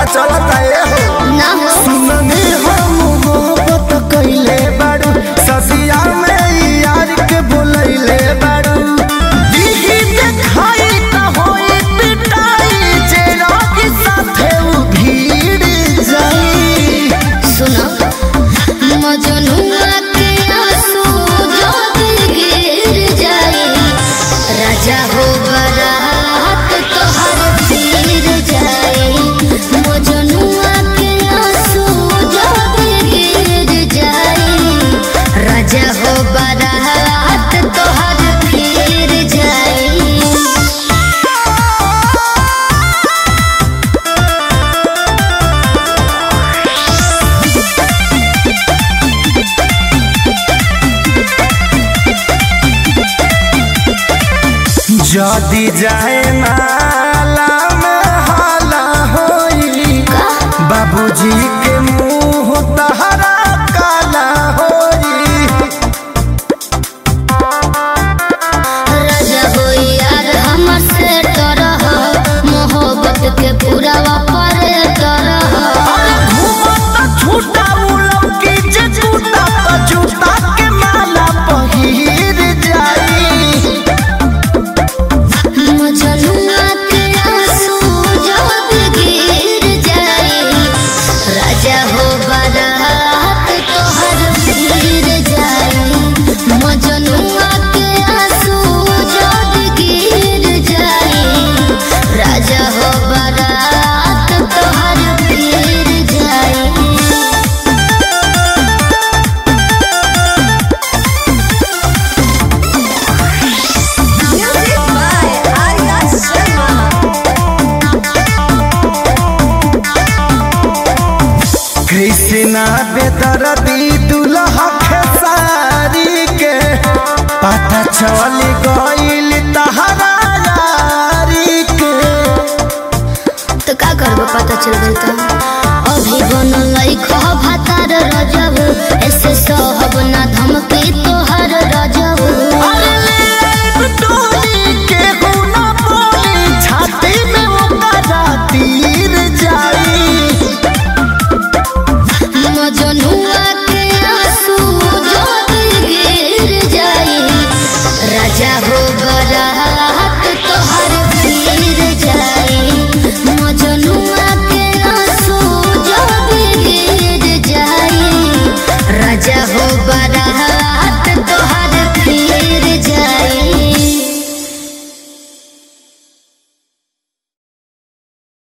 चलता ए हो ना हो सुननी हम मोहब्बत कइले बाड़ू ससिया में यार के बोलैले बाड़ू दीदी देखाई त होई पिटाई जे रोगी साथे उ भीड़ जाई सुनो मजनुआ के आंसू जब गिर जाए राजा हो बरात तोहर फिर जाए मजनुआ के आंसू जब गिर जाए राजा हो बरात तोहर फिर जाए जदी जाए माला में हाला होई बाबूजी के मुंह तहरा काला होई राजा हो यार हमर से तरह मोहब्बत के पूरा वापर तरह घूमत छूटा उलम की जे छूटा तो जूता के माला पहिर जाई मजनुआ के आंसू जब गिर जाए राजा हो बारात तोहर फिर जाए मजनुआ के आंसू जब गिर जाए राजा हो बारात तोहर फिर जाए Music by Arya Sharma. Krishna बेदरदी दुल्हा खेसारी के पता चल गइल तहरा यारी के तो का करबो पता चल गई तो